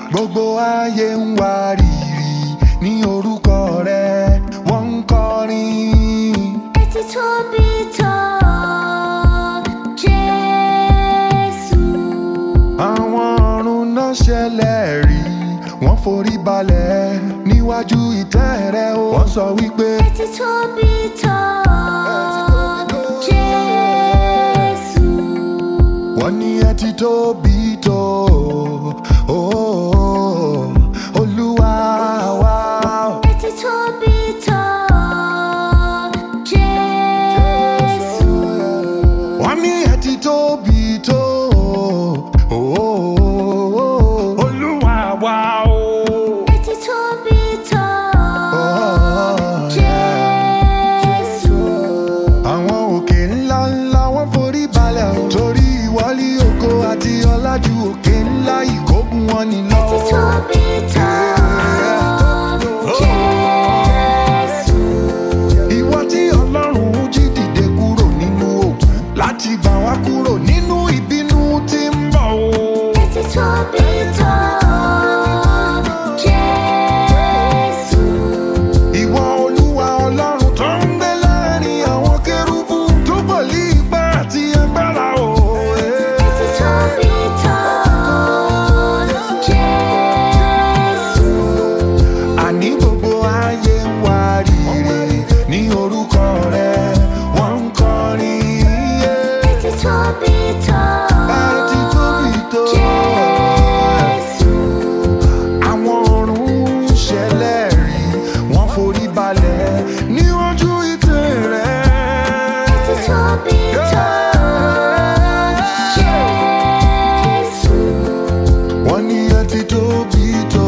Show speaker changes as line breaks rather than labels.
gbogbo ayé ń wárìrì ní orúkọ rẹ wọ́n ń kọrin.
Etí tóbi tó Jésù.
àwọn ọ̀run náà ṣẹlẹ̀ rí wọ́n forí balẹ̀ níwájú ìtẹ́ rẹ o. wọ́n sọ wípé
Etí tóbi tó Jésù.
wọ́n ní ẹ ti tóbi tó o, olúwa wa.
Etí tóbi tó Jésù.
wọ́n ní ẹ ti tóbi tó o, olúwa wa o.
Etí tóbi tó Jésù.
àwọn òkè ńlá ńlá wọ́n forí balẹ̀ o. torí ìwọlé ògo àti ọlájú òkè ńlá ìkógun wọn ni lọ.
Etí tóbi tó Jésù.
ìwọ tí ọlọ́run jí dìde kúrò nínú òkun láti gbà wá kúrò nínú ìbínú tí ń bọ̀ o.
Etí tóbi tó Jésù.
ìwọ olúwa ọlọ́run tó ń gbé láàrin àwọn kérúbù tó pọ̀ ní ipá àti agbára o.
Etí tóbi tó Jésù.
àní gbogbo ayé ń wárìrì ní orúkọ rẹ wọ́n ń kọrin.
Etí tóbi tó
Àti tóbi tó.
Jésù.
àwọn ọ̀run ń ṣẹlẹ̀ rí wọ́n forí balẹ̀ níwájú ìtẹ́ rẹ.
Etí tóbi tó Jésù.
wọ́n ní ẹ ti tóbi tó